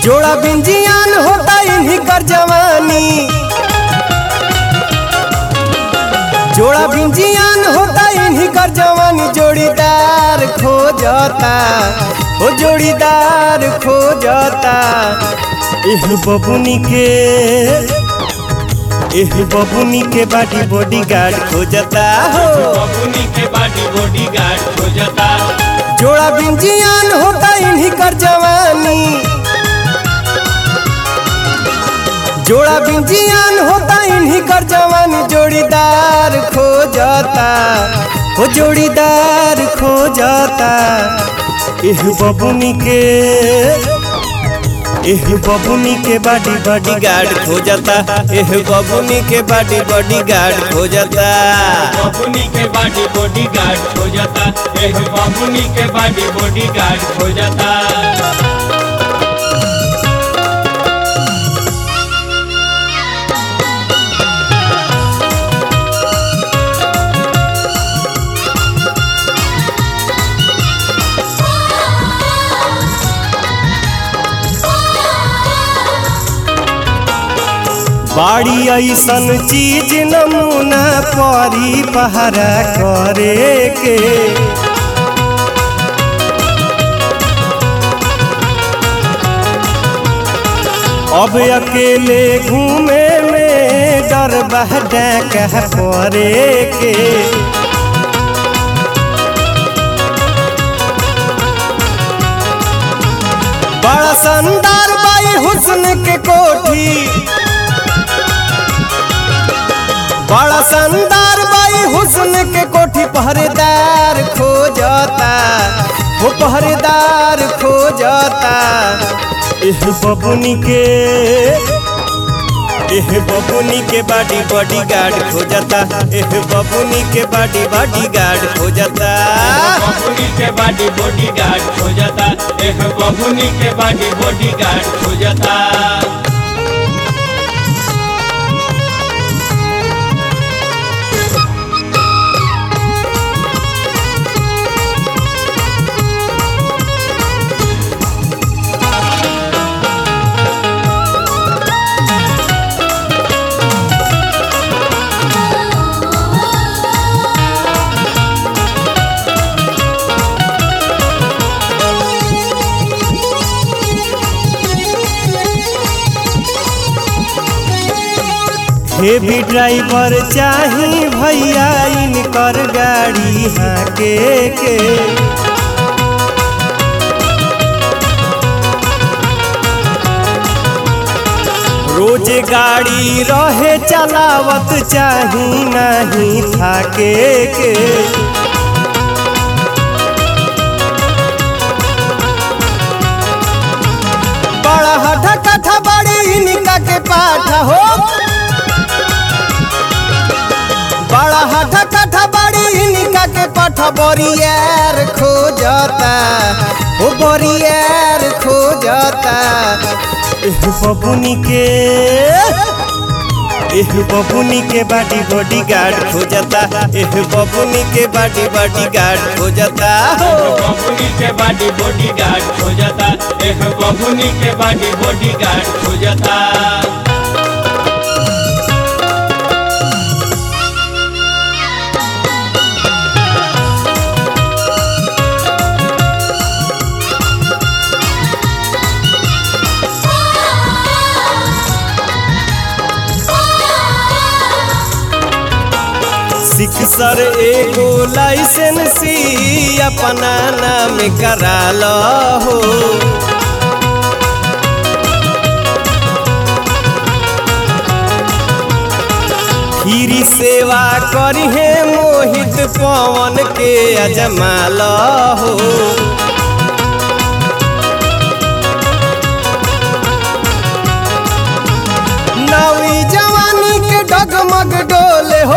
जोड़ा बिंजियान होता इन्हीं कर जवानी जोड़ा बिंजियान होता इन्हीं कर जवानी जोड़ीदार खो जाता ओ जोड़ीदार खो जाता एह बबुनी के एह बबुनी के बाटी बॉडी गार्ड खो जाता हो बबुनी के बाटी बॉडी गार्ड हो जाता जोड़ा बिंजियान होता इन्हीं कर जवानी जोड़ा बिंजियान होता इन्हीं कर जवानी जोड़ीदार खो जाता हो जोड़ीदार खो जाता एह बबुनी के एह बबुनी के बाडी बॉडी गार्ड खो जाता एह बबुनी के बाडी बॉडी गार्ड खो जाता बबुनी के बाटी बॉडी गार्ड हो जाता एह बबुनी के बाटी बॉडी गार्ड हो जाता बाड़ी ऐसन चीज नमूना परी पहरा करे के अब अकेले घूमे में डर बह कह परे के बड़ा शानदार बाई हुस्न के कोठी बड़ा शानदार बाई हुस्न के कोठी पहरेदार खो जाता वो पहरेदार खो जाता एह बबुनी के एह बबुनी के बाडी बॉडी गार्ड खो जाता एह बबुनी के बाडी बॉडी गार्ड खो जाता बबुनी के बाटी बॉडी गार्ड हो जाता एह बबुनी के बाटी बॉडी गार्ड हो जाता हेवी ड्राइवर चाही भैया इनकर गाड़ी हाके के रोज गाड़ी रहे चलावत चाही नहीं थाके के बड़ा हठा कठा बड़ी इनका के पाठा हो बड़ा हठा कठा बड़ी इनका के पाठा बोरियर खो जाता ओ बोरियर खो जाता एह बबुनी के एह बबुनी के बाटी बॉडी गार्ड खो जाता एह बबुनी के बाटी बॉडी गार्ड खो जाता एह बबुनी के बाटी बॉडी गार्ड हो जाता एह बबुनी के बाटी बॉडी गार्ड हो जाता सिक्सर एगो लाइसेंसी अपना नाम करा लो हो खीरी सेवा करिहे मोहित पवन के अजमा लो हो नवी जवानी के डगमग डोले हो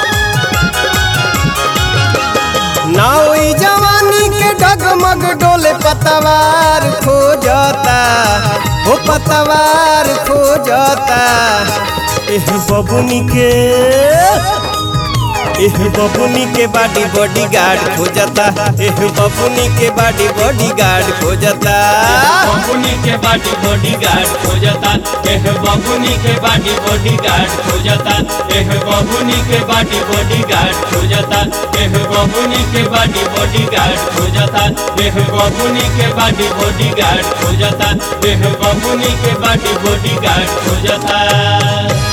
नवी जवानी के डगमग डोले पतवार खो जाता हो पतवार खो जाता एह बबुनी के एह बबुनी के बाडी बॉडी गार्ड खोजता एह बबुनी के बाडी बॉडी गार्ड खोजता बबुनी के बाटी बॉडी गार्ड हो जाता एह बबुनी के बाटी बॉडी गार्ड हो जाता एह बबुनी के बाटी बॉडी गार्ड हो जाता एह बबुनी के बाटी बॉडी गार्ड हो जाता एह बबुनी के बाटी बॉडी गार्ड हो जाता एह बबुनी के बाटी बॉडी गार्ड हो जाता